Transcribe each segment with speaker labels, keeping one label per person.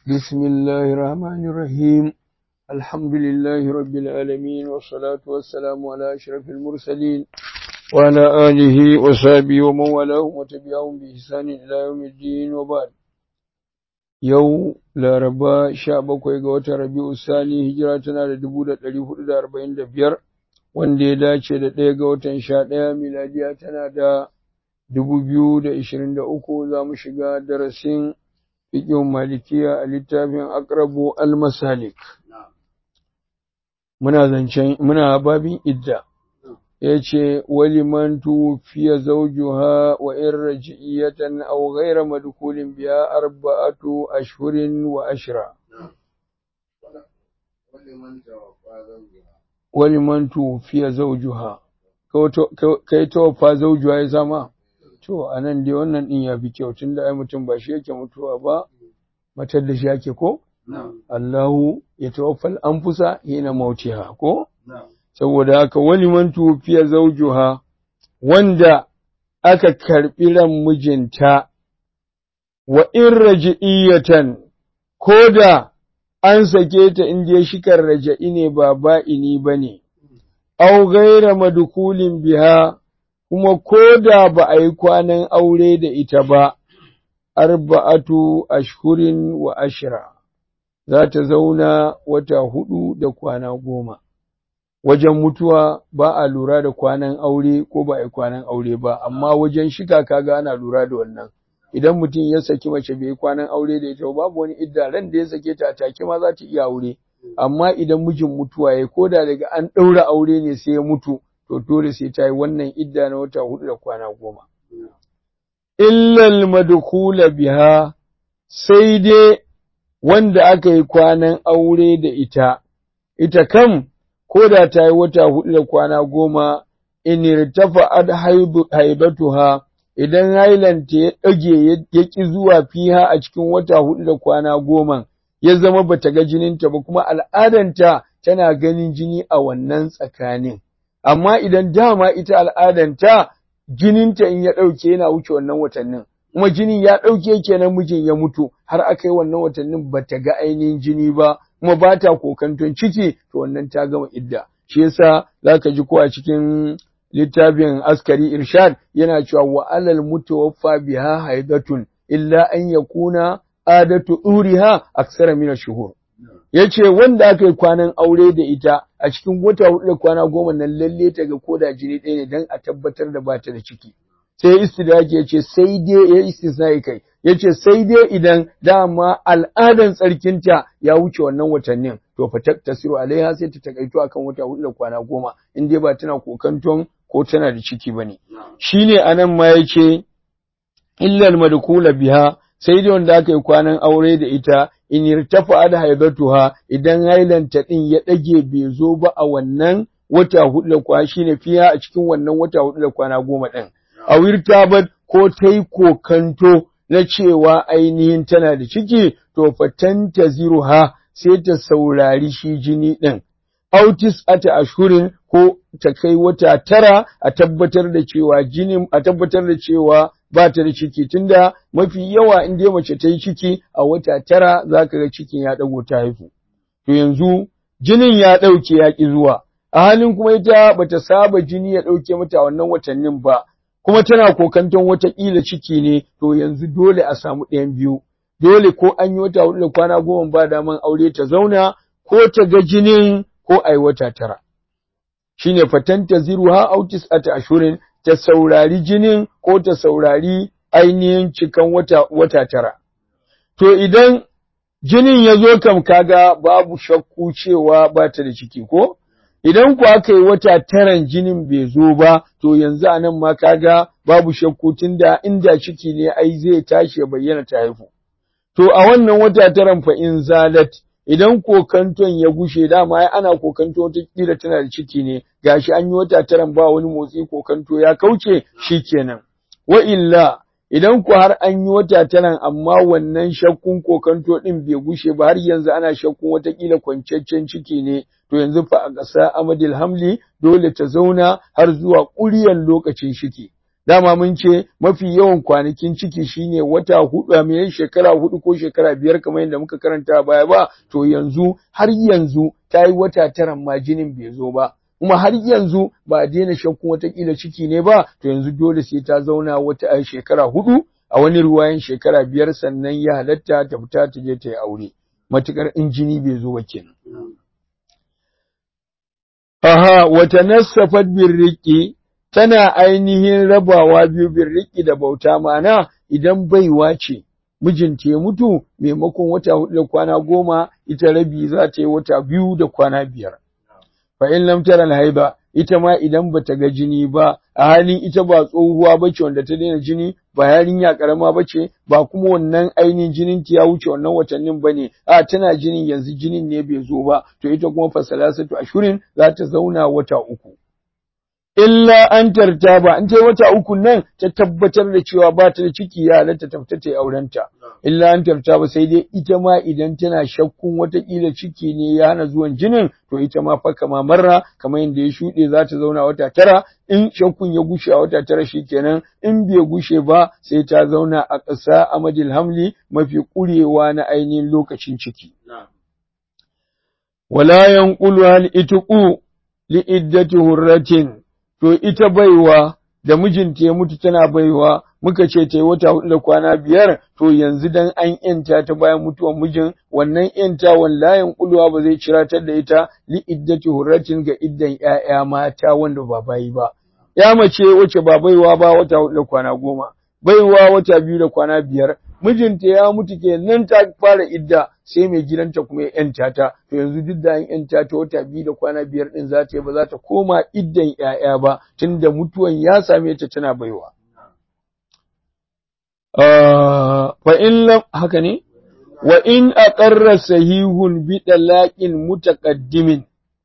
Speaker 1: بسم الله الرحمن الرحيم الحمد لله رب العالمين والصلاة والسلام على أشرف المرسلين وعلى آله وصحبه ومن والاه وتبعهم بإحسان إلى يوم الدين وبعد yau laraba sha bakwai ga watan rabi'u sani hijira tana da dubu da ɗari hudu da arba'in da biyar wanda ya dace da ɗaya ga watan sha ɗaya miladiya tana da dubu biyu da ishirin da uku za mu shiga darasin fiƙin malikiya a littafin akrabu al-masalik muna zancen muna babin idda ya ce waliman tufiya zaujuha wa in raji'iyatan aw ghayra madkhulin biha arba'atu ashhurin wa ashra waliman tufiya zaujuha kai tawaffa zaujuha ya zama to anan dai wannan din ya fi kyau tunda ai mutum ba shi yake mutuwa ba matar da shi yake ko Allahu ya tawaffal anfusa hina mautiha ko saboda haka wani man tufiya zaujuha wanda aka karɓi ran mijinta wa in raji'iyatan ko da an sake ta in je shikar raja'i ne ba ba'ini ba ne, au gaira madukulin biha kuma ko da ba a yi kwanan aure da ita ba, arba'atu ashhurin wa ashira, za ta zauna wata hudu da kwana goma. wajen mutuwa ba a lura da kwanan aure ko ba a kwanan aure ba amma wajen shika kaga ana lura da wannan idan mutum ya saki mace bai kwanan aure da ita babu wani idda ran da ya sake ta take ma za ta iya aure amma idan mijin mutuwa ya koda daga an ɗaura aure ne sai ya mutu to dole sai ta yi wannan idda na wata hudu da kwana goma illal madkhula biha sai dai wanda aka yi kwanan aure da ita ita kam ko da ta yi wata hudu da kwana goma in irtafa ad haibatuha idan hailanta ya ɗage ya ƙi zuwa fiha a cikin wata hudu da kwana goma ya zama bata ga jininta ba kuma al'adanta tana ganin jini a wannan tsakanin amma idan dama ita al'adanta jininta in ya ɗauke yana wuce wannan watannin kuma jinin ya ɗauke kenan mijin ya mutu har aka yi wannan watannin bata ga ainihin jini ba kuma ba ta kokanton ciki to wannan ta gama idda shi yasa zaka ji ko a cikin littafin askari irshad yana cewa wa alal mutawaffa biha haidatun illa an yakuna adatu uriha aksara min shuhur yace wanda aka yi kwanan aure da ita a cikin wata hudu da kwana goma nan lalle ta ga koda jini ɗaya ne dan a tabbatar da bata da ciki sai istidraki yace sai dai ya istisnai kai yace sai dai idan dama al'adan tsarkinta ya wuce wannan watannin to fa tasiru alaiha sai ta takaito akan wata hudu da kwana goma in dai ba tana kokanton ko tana da ciki bane shine anan ma yace illal madkula biha sai dai wanda aka yi kwanan aure da ita in irtafa da haibatuha idan hailanta din ya dage bai zo ba a wannan wata hudu da kwana shine fiya a cikin wannan wata hudu da kwana goma din a wirtabat ko ta yi kokanto na cewa ainihin tana da ciki to fatanta ziruha sai ta saurari shi jini ɗin. Autis ata ashurin ko ta kai wata tara a tabbatar da cewa jinin a tabbatar da cewa ba ta da ciki tunda mafi yawa in dai mace ta yi ciki a wata tara za ka ga cikin ya ɗago ta haifu. To yanzu jinin ya ɗauke ya ƙi zuwa, a halin kuma ita bata saba jini ya ɗauke mata wannan watannin ba, kuma tana kokanton watakila ciki ne to yanzu dole a samu ɗayan biyu dole ko an yi wata hudu da kwana goma ba daman aure ta zauna ko ta ga jinin ko a yi wata tara shine fatanta ziruha autis ata ashurin ta saurari jinin ko ta saurari ainihin cikan wata wata tara to idan jinin ya zo kam kaga babu shakku cewa ba ta da ciki ko idan ku aka yi wata taran jinin bai zo ba to yanzu a nan ma kaga babu shakku tunda inda ciki ne ai zai tashi ya bayyana ta haifu to a wannan wata taran fa in zalat idan kokanton ya gushe dama ai ana kokanto wata kila tana da ciki ne gashi an yi wata taran ba wani motsi kokanto ya kauce shikenan wa illa idan ku har an yi wata taran amma wannan shakkun kokanto din bai gushe ba har yanzu ana shakkun watakila kwanciyar ciki ne to yanzu fa a ƙasa amadil hamli dole ta zauna har zuwa ƙuryan lokacin shiki dama mun ce mafi yawan kwanakin ciki shine wata hudu a mai shekara hudu ko shekara biyar kamar yadda muka karanta baya ba to yanzu har yanzu ta yi wata tara ma jinin bai zo ba kuma har yanzu ba a daina shakkun watakila ciki ne ba to yanzu dole sai ta zauna wata shekara hudu a wani ruwayan shekara biyar sannan ya halatta ta fita ta je ta yi aure matukar in jini bai zo ba kenan aha wata nassafat birriki tana ainihin rabawa biyu birriki da bauta mana idan baiwa ce mijinta ya mutu maimakon wata hudu da kwana goma ita rabi za ta yi wata biyu da kwana biyar fa in lam tara haiba ita ma idan bata ga jini ba a halin ita ba tsohuwa bace wanda ta daina jini ba yarinya karama bace ba kuma wannan ainihin jinin ta ya wuce wannan watannin bane a tana jinin yanzu jinin ne bai zo ba to ita kuma fa salasatu ashurin za ta zauna wata uku illa an tarta ba an ta wata uku nan ta tabbatar da cewa ba ta da ciki ya halatta ta fita ta yi aurenta illa an tarta ba sai dai ita ma idan tana shakkun watakila ciki ne ya hana zuwan jinin to ita ma fa kama marra kamar yadda ya shuɗe za ta zauna wata tara in shakkun ya gushe a wata tara shikenan in bai gushe ba sai ta zauna a ƙasa amadil hamli mafi ƙurewa na ainihin lokacin ciki wala yanqulu hal itqu li iddati hurratin to ita baiwa da mijinta ya mutu tana baiwa muka ce ta yi wata hudu da kwana biyar to yanzu dan an yanta ta bayan mutuwar mijin wannan yanta wallahin kulwa ba zai ciratar da ita li iddati hurratin ga iddan ƴaƴa mata wanda ba bayi ba ya mace wace ba baiwa ba wata hudu da kwana goma baiwa wata biyu da kwana biyar mijinta ya mutu kenan ta fara idda sai mai gidanta kuma ya yanta ta to yanzu duk da an yanta ta wata biyu da kwana biyar din za ta yi ba za ta koma iddan ƴaƴa ba tunda mutuwan ya same ta tana baiwa fa in lam haka ne wa in aqarra sahihun bi dalaqin mutaqaddimin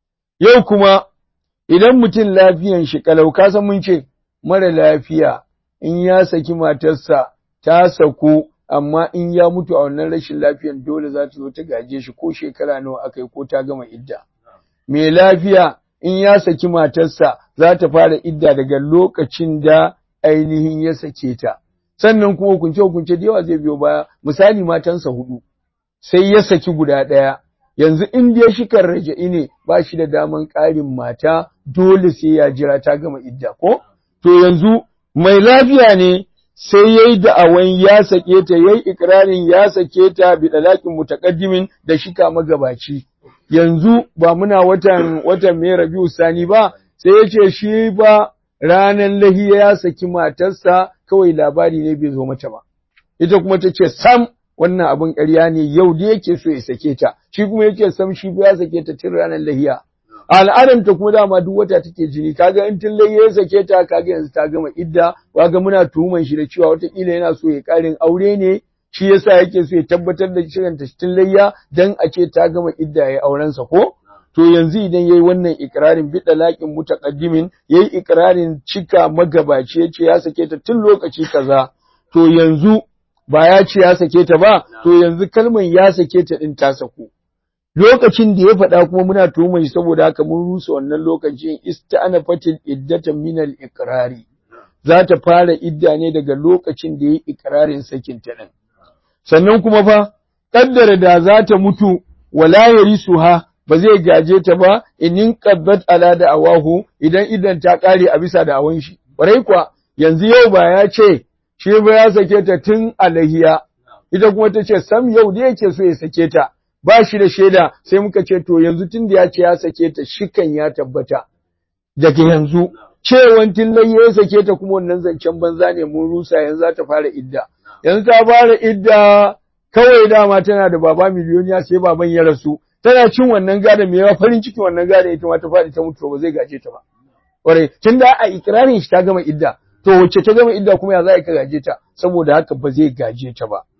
Speaker 1: yau kuma idan mutum lafiyan shi kalau ka san mun ce mara lafiya in ya saki matarsa ta saku amma in ya mutu a wannan rashin lafiyan dole za ta zo ta gaje shi ko shekara nawa aka yi ko ta gama idda. Mai lafiya in ya saki matarsa za ta fara idda daga lokacin da ainihin ya sake ta. Sannan kuma hukunce hukunce da yawa zai biyo baya misali matansa hudu sai ya saki guda ɗaya. Yanzu in dai shi kan raja'i ne ba shi da daman ƙarin mata dole sai ya jira ta gama idda ko? To yanzu mai lafiya ne sai yayi da'awan ya sake ta yayi ikrarin ya sake ta bi dalakin mutaqaddimin da shika magabaci yanzu ba muna watan watan mai Rabiu Sani ba sai yace shi ba ranan lahiya ya saki matarsa kawai labari ne bai zo mata ba ita kuma tace sam wannan abin ƙarya ne yau da yake so ya sake ta shi kuma yake sam shi ba ya sake ta tun ranan lahiya al'adanta kuma dama duk wata take jini kaga in tun lai ya sake ta kaga yanzu ta gama idda kaga muna tuhuman shi da cewa watakila yana so ya karin aure ne shi yasa yake so ya tabbatar da shirin ta tun layya dan a ce ta gama idda ya auren sa ko to yanzu idan yayi wannan ikrarin bi dalaqin mutaqaddimin yayi ikrarin cika magabaci yace ya sake ta tun lokaci kaza to yanzu ba ya ce ya sake ta ba to yanzu kalman ya sake ta din ta saku lokacin da ya faɗa kuma muna tuhumar shi saboda haka mun rusa wannan lokacin ista'ana fatil iddatan min al iqrari za ta fara idda ne daga lokacin da yayi iqrarin sakin ta din sannan kuma fa kaddara da za ta mutu wala yarisuha ba zai gaje ta ba inin qaddat ala da awahu idan idan ta kare a bisa da awan shi kwarai kuwa yanzu yau ba ya ce shi ba ya sake ta tun alahiya ita kuma ta ce sam yau da yake so ya sake ta ba shi da shaida sai muka ce to yanzu tun da ya ce ya sake ta shikan ya tabbata daga yanzu cewan tillai ya sake ta kuma wannan zancen banza ne mun rusa yanzu za ta fara idda yanzu ta fara idda kawai dama tana da baba miliyoniya sai baban ya rasu tana cin wannan gada mai yawa farin ciki wannan gada ita ma ta faɗi ta mutu ba zai gaje ta ba ƙwarai tun da a ikirarin shi ta gama idda to wacce ta gama idda kuma ya za ka gaje ta saboda haka ba zai gaje ta ba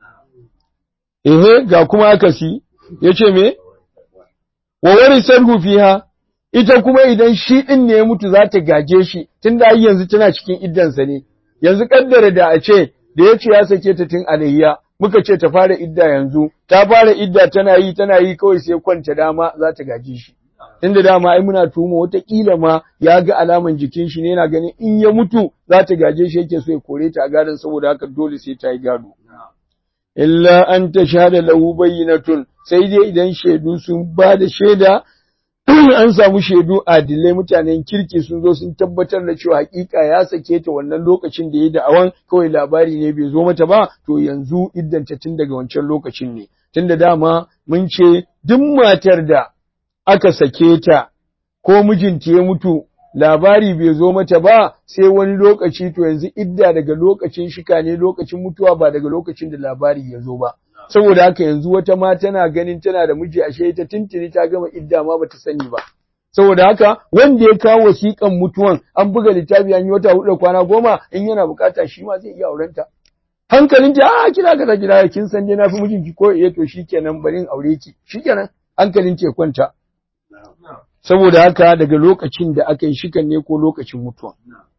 Speaker 1: ehe ga kuma akasi ya ce me? Wa wari sarhu fiha ita kuma idan shi ɗin ne ya mutu za ta gaje shi tun da yanzu tana cikin iddansa ne, yanzu kaddara da a ce da ya ce ya sake ta tun alayya muka ce ta fara idda yanzu, ta fara idda tana yi tana yi kawai sai kwanta dama za ta gaje shi. inda dama ai muna tuhuma wataƙila ma ya ga alaman jikin shi ne yana ganin in ya mutu za ta gaje shi yake so ya kore ta a gadon saboda haka dole sai ta yi gado illa an ta shahada lahu bayyinatun sai dai idan shaidu sun ba da shaida an samu shaidu adilai mutanen kirki sun zo sun tabbatar da cewa hakika ya sake ta wannan lokacin da ya da awan kawai labari ne bai zo mata ba to yanzu iddanta tun daga wancan lokacin ne tunda dama mun ce duk matar da aka sake ta ko mijinta ya mutu labari bai zo mata ba sai wani lokaci to yanzu idda daga lokacin shika ne lokacin mutuwa ba daga lokacin da labari ya zo ba saboda haka yanzu wata ma tana ganin tana da miji ashe ita tuntuni ta gama idda ma bata sani ba saboda haka wanda ya kawo wasiƙan mutuwan an buga littafi an yi wata hudu da kwana goma in yana bukata shi ma zai iya aurenta hankalin ta a kina kaza kina kin san dai na fi mijinki ko eh to shikenan bari in aure ki shikenan hankalin ta kwanta saboda haka daga lokacin da aka yi shikan ne ko lokacin mutuwa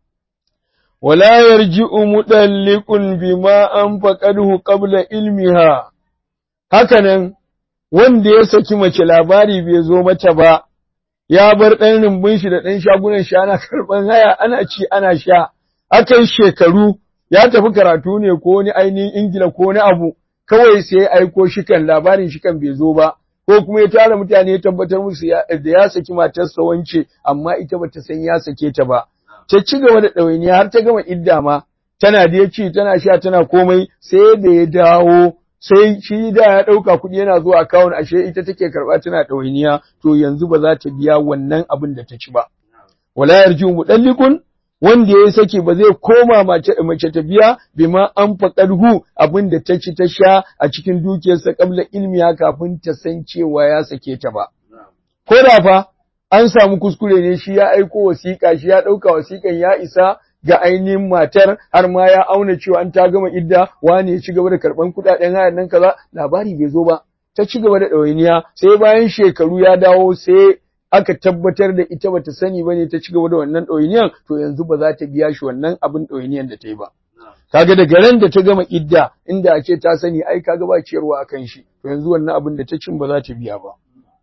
Speaker 1: wala yarji'u mudalliqun bima anfaqahu qabla ilmiha hakanan wanda ya saki mace labari bai zo mata ba ya bar ɗan rumbun shi da ɗan shagunan shi ana karɓan haya ana ci ana sha akan shekaru ya tafi karatu ne ko wani ainihin ingila ko wani abu kawai sai aiko shikan labarin shikan bai zo ba ko kuma ya tara mutane ya tabbatar musu da ya saki matarsa wance amma ita bata san ya sake ta ba ta ci gaba da ɗawainiya har ta gama idda ma tana da ci tana sha tana komai sai da ya dawo sai shi da ya ɗauka kuɗi yana zuwa akawun ashe ita take karɓa tana ɗawainiya to yanzu ba za ta biya wannan abin da ta ci ba wala yarji mudallikun wanda ya saki ba zai koma mace mace ta biya bima an faƙarhu abin da ta ci ta sha a cikin dukiyarsa kabla ilmiya kafin ta san cewa ya sake ta ba ko da fa an samu kuskure ne shi ya aiko wasiƙa shi ya ɗauka wasiƙan ya isa ga ainihin matar har ma ya auna cewa an ta gama idda wani ya ci gaba da karɓan kuɗaɗen hayar nan kaza labari bai zo ba ta ci gaba da ɗawainiya sai bayan shekaru ya dawo sai aka tabbatar da ita bata sani ba ne ta ci gaba da wannan ɗawainiyan to yanzu ba za ta biya shi wannan abin ɗawainiyan da ta yi ba kaga daga ran da ta gama idda inda ake ta sani ai kaga ba ciyarwa akan shi to yanzu wannan abin da ta cin ba za ta biya ba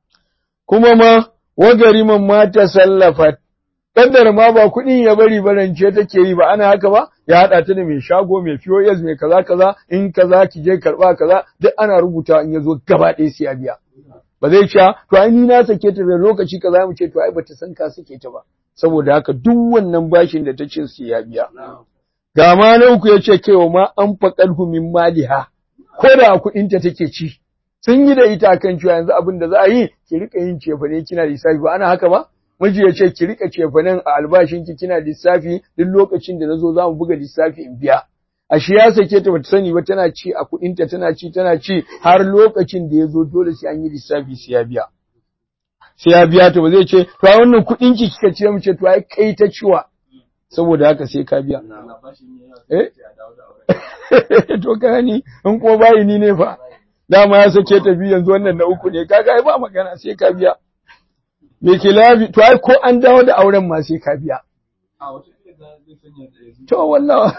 Speaker 1: kuma ma wagariman mata sallafa kaddar ma ba kuɗin ya bari barance take yi ba ana haka ba ya haɗa ta da mai shago mai POS mai kaza kaza in kaza ki je karɓa kaza duk ana rubuta in ya zo gaba ɗaya sai ya biya ba zai sha to ai ni na sake ta da lokaci kaza mu ce to ai bata san ka sake ta ba saboda haka duk wannan bashin da ta ce su ya biya ga ma na uku yace kewa ma an faqalhu min maliha ko da kuɗin ta take ci sun yi da ita kan cewa yanzu abin da za a yi ki rika yin cefane kina lissafi ba ana haka ba miji ya ce ki rika cefanen a albashin ki kina lissafi duk lokacin da nazo za mu buga lissafi in biya ashe ya sake ta bata sani ba tana ci a kuɗinta tana ci tana ci har lokacin da ya zo dole sai an yi lissafi sai ya biya sai ya biya ta ba zai ce to a wannan kuɗin ki kika ce mu ce to ai kai ta ciwa saboda haka sai ka biya eh to ka ni in ko bayi ni ne fa dama ya sake ta biyu yanzu wannan na uku ne kaga ai ba magana sai ka biya me ke labi to ai ko an dawo da auren ma sai ka biya to wallahi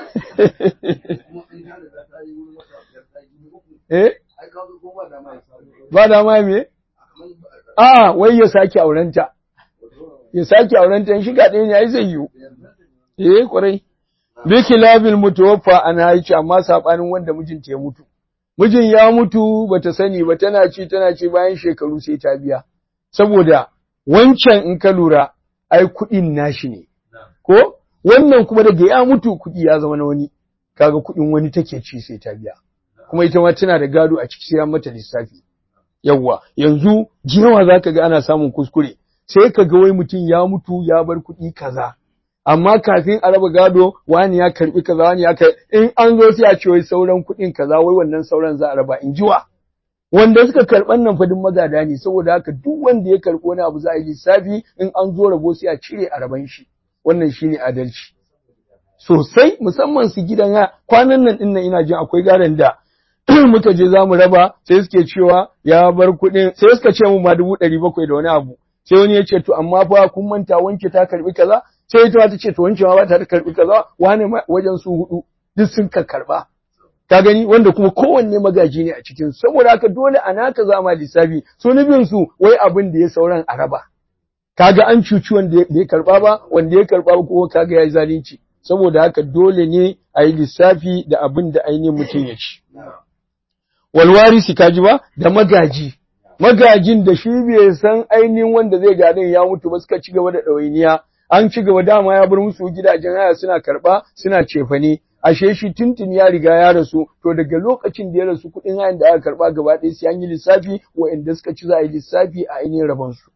Speaker 1: eh ba da ma me a wai ya sake aurenta ya sake aurenta in shiga ɗaya ne ai zai yiwu eh kwarai bi kilabil mutawaffa an haici amma sabanin wanda mijinta ya mutu mijin ya mutu bata sani ba tana ci tana ci bayan shekaru sai ta biya saboda wancan in ka lura ai kuɗin nashi ne ko wannan kuma daga ya mutu kuɗi ya zama na wani kaga kuɗin wani take ci sai ta biya kuma ita ma tana da gado a ciki sai an mata lissafi yawwa yanzu jiyawa zaka ga ana samun kuskure sai ka ga wai mutum ya mutu ya bar kuɗi kaza amma kafin a raba gado wani ya karbi kaza wani ya karbi in an zo sai a ce wai sauran kuɗin kaza wai wannan sauran za a raba in jiwa wanda suka karɓan nan fadin magada ne saboda haka duk wanda ya karɓi wani abu za a yi lissafi in an zo rabo sai a cire a raban shi wannan shine adalci sosai musamman su gidan ya kwanan nan din nan ina jin akwai garan da muka je za mu raba sai suke cewa ya bar kuɗin sai suka ce mu ma dubu ɗari bakwai da wani abu sai wani ya ce to amma fa kun manta wanke ta karɓi kaza sai ita ta ce to wanke ma ba ta karɓi kaza wane wajen su hudu duk sun ka karɓa ka gani wanda kuma kowanne magaji ne a cikin saboda haka dole a naka zama lissafi su nufin su wai abin da ya sauran a raba kaga an cuci wanda bai karba ba wanda ya karba ba kuma kaga yayi zalunci saboda haka dole ne a yi lissafi da abin da ainihin mutum ya ci walwarisi kaji ba da magaji magajin da shi bai san ainihin wanda zai gadon ya mutu ba suka ci gaba da ɗawainiya an ci gaba dama ya bar musu gidajen haya suna karɓa suna cefane ashe shi tuntun ya riga ya rasu to daga lokacin da ya rasu kuɗin hayan da aka karɓa gaba ɗaya sai an yi lissafi wa'anda suka ci za a yi lissafi a ainihin rabon su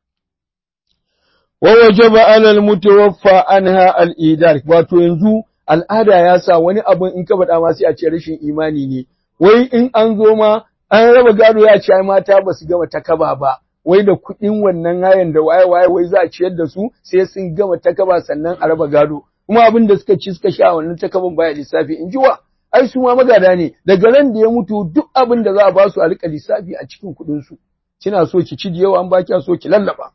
Speaker 1: wa wajaba alal mutawaffa anha al idar wato yanzu al'ada ya sa wani abun in ka faɗa ma sai a ce rashin imani ne wai in an zo ma an raba gado ya ce ai mata ba su gama takaba ba wai da kuɗin wannan hayan da waye waye wai za a ciyar da su sai sun gama takaba sannan a raba gado kuma abin da suka ci suka sha wannan takaban baya lissafi in ji wa ai su ma magada ne daga ran da ya mutu duk abin da za a ba su a rika lissafi a cikin kuɗin su kina so ki ci da yawa an ba kiya so ki lallaba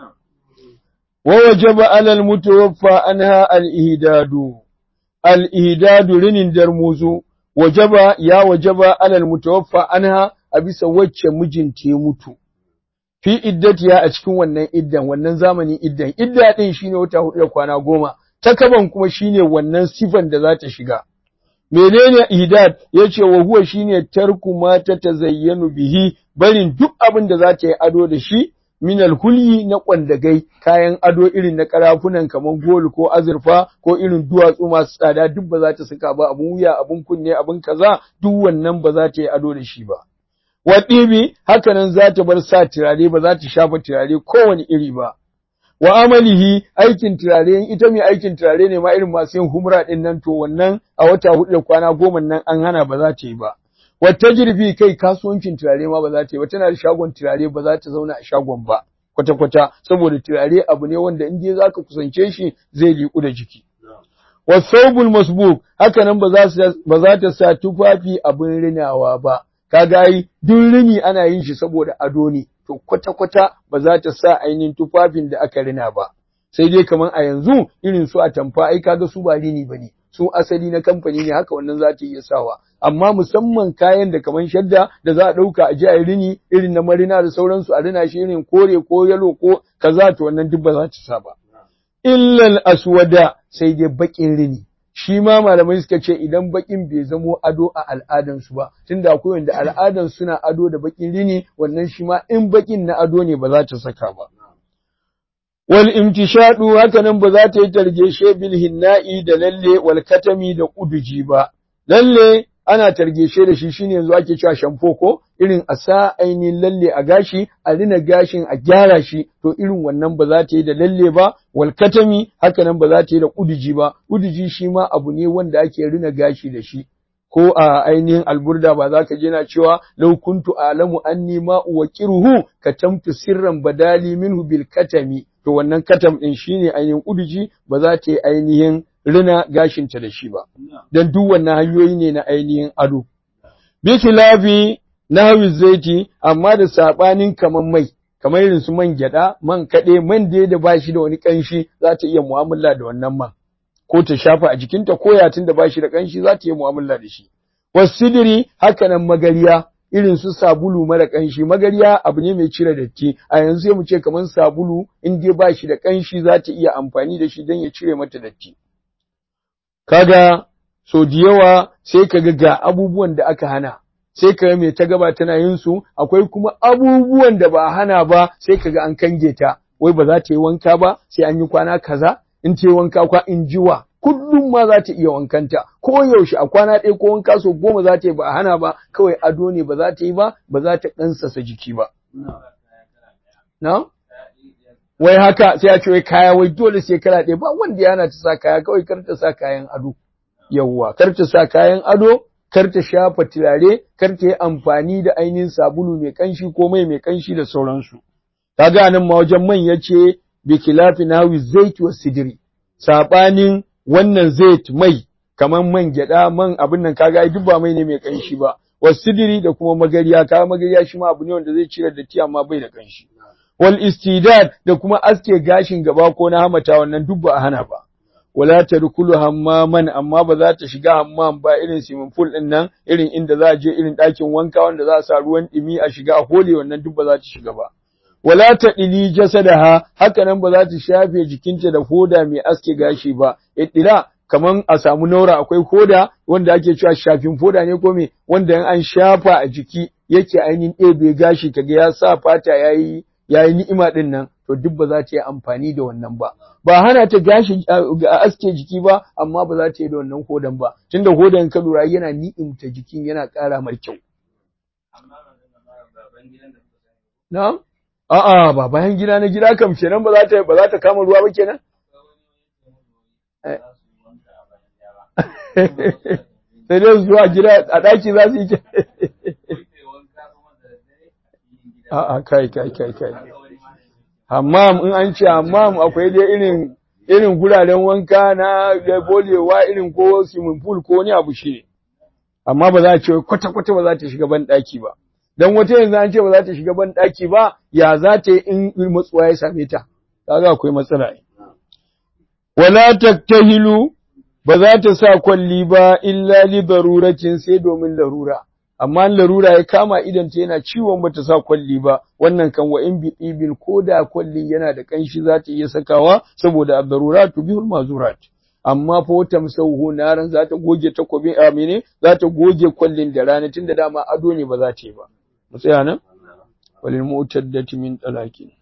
Speaker 1: wa wajaba alal mutawaffa anha al ihdadu al ihdadu rinin darmuzu wajaba ya wajaba alal mutawaffa anha a bisa wacce mijinta ya mutu fi iddatiya a cikin wannan iddan wannan zamanin iddan idda din shine wata hudu da kwana goma takaban kuma shine wannan sifan da za ta shiga menene ihdad yace wa huwa shine tarku ma ta tazayyanu bihi barin duk abin da za ta yi ado da shi minal hulyi na kwandagai kayan ado irin na karafunan kamar gol ko azurfa ko irin duwatsu masu tsada duk ba za ta saka ba abun wuya abun kunne abun kaza duk wannan ba za ta yi ado da shi ba wa ɗibi hakanan za ta bar sa turare ba za ta shafa turare kowane iri ba wa amalihi aikin turare in ita mai aikin turare ne ma irin masu yin humra din nan to wannan a wata hudu da kwana goma nan an hana ba za ta yi ba wata jirfi kai kasuwancin turare ma ba za ta yi ba tana da shagon turare ba za ta zauna a shagon ba kwata kwata saboda turare abu ne wanda in dai zaka kusance shi zai liku da jiki wasaubul masbuk haka nan ba za ta sa tufafi abin rinawa ba kaga ai duk rini ana yin shi saboda ado ne to kwata-kwata ba za ta sa ainihin tufafin da aka rina ba sai dai kamar a yanzu irin su a tamfa ai kaga su ba rini bane su asali na kamfani ne haka wannan za ta iya sawa amma musamman kayan da kamar shadda da za a ɗauka a ji a rini irin na marina da sauransu a rina shi irin kore ko yalo ko kaza to wannan duk ba za ta sa ba illal aswada sai dai baƙin rini shi ma malamai suka ce idan bakin bai zamo ado a al'adansu ba tunda akwai wanda al'adan suna ado da bakin rini wannan shi ma in bakin na ado ne ba za ta saka ba wal imtishadu haka nan ba za ta yi targeshe bil hinna'i da lalle wal katami da kuduji ba lalle ana targeshe da shi shine yanzu ake cewa shamfo ko irin a sa ainihin lalle a gashi a rina gashin a gyara shi to irin wannan ba za ta yi da lalle ba wal katami haka nan ba za ta yi da kuduji ba kuduji shi ma abu ne wanda ake rina gashi da shi ko a ainihin alburda ba za ka je na cewa law kuntu alamu anni ma uwaqiruhu katamtu sirran badali minhu bil katami to wannan katam din shine ainihin kuduji ba za ta yi ainihin rina gashinta da shi ba dan duk wannan hanyoyi ne na ainihin ado bi khilafi nahwi zaiti amma da sabanin kaman mai kamar irin su man gyada man kade man da da bashi da wani kanshi za ta iya mu'amala da wannan man ko ta shafa a jikinta ko yatin da bashi da kanshi za ta iya mu'amala da shi wasidiri haka nan magariya irin su sabulu mara kanshi magariya abu ne mai cire datti a yanzu sai mu ce kamar sabulu in dai bashi da kanshi za ta iya amfani da shi don ya cire mata datti kaga so da yawa sai kaga ga abubuwan da aka hana sai kaga mai ta gaba tana yin su akwai kuma abubuwan da ba hana ba sai kaga an kange ta wai ba za ta yi wanka ba sai an yi kwana kaza in ta yi wanka kwa in jiwa kullum ma za ta iya wankanta ko yaushe a kwana ɗaya ko wanka so goma za ta yi ba a hana ba kawai ado ne ba za ta yi ba ba za ta ɗansasa jiki ba na wai haka sai a ce wai kaya wai dole sai kala ɗaya ba wanda yana ta sa kaya kawai kar ta sa kayan ado yawwa kar ta sa kayan ado kar ta shafa turare kar ta yi amfani da ainihin sabulu mai kanshi ko mai mai kanshi da sauransu kaga nan ma wajen man yace bi khilafi nawi zait wa sidri sabanin wannan zait mai kaman man gyada man abin nan kaga ai duk ba mai ne mai kanshi ba wasidiri da kuma magariya kaga magariya shi ma abu ne wanda zai cire datti amma bai da kanshi wal istidad da kuma aske gashin gaba ko na hamata wannan duk ba a hana ba wala tadkhulu hammaman amma ba za ta shiga hammam ba irin swimming pool din nan irin inda za a je irin ɗakin wanka wanda za a sa ruwan ɗumi a shiga a hole wannan duk ba za ta shiga ba wala ta ɗili jasadaha haka nan ba za ta shafe jikinta da hoda mai aske gashi ba ittila kaman a samu naura akwai hoda wanda ake cewa shafin foda ne ko me wanda in an shafa a jiki yake ainihin ɗebe gashi kaga ya sa fata yayi yayi ni'ima din nan to duk ba za ta yi amfani da wannan ba ba hana ta gashi a aske jiki ba amma ba za ta yi da wannan hodan ba tunda hodan ka lura yana ni'imta jikin yana ƙara mai kyau na'am a'a ba bayan gida na gida kam kenan ba za ta ba za ta kama ruwa ba kenan sai dai zuwa gida a ɗaki za su yi a'a kai kai kai kai hammam in an ce hammam akwai dai irin irin guraren wanka na da bolewa irin ko swimming pool ko wani abu shi ne amma ba za a ce kwata kwata ba za ta shiga ban ɗaki ba dan wata yanzu an ce ba za ta shiga ban ɗaki ba ya za ta yi in matsuwa ya same ta kaga akwai matsala wala taktahilu ba za ta sa kwalli ba illa li daruratin sai domin larura amma larura ya kama idan ta yana ciwon bata sa kwalli ba wannan kan wa in bibil ko da kwallin yana da kanshi za ta iya sakawa saboda ad-daruratu bihul mazurat amma fa wata musauhu naran za ta goge takobin amine za ta goge kwallin da rana tunda dama ado ne ba za ta yi ba mu tsaya nan walil mu'taddati min talaqin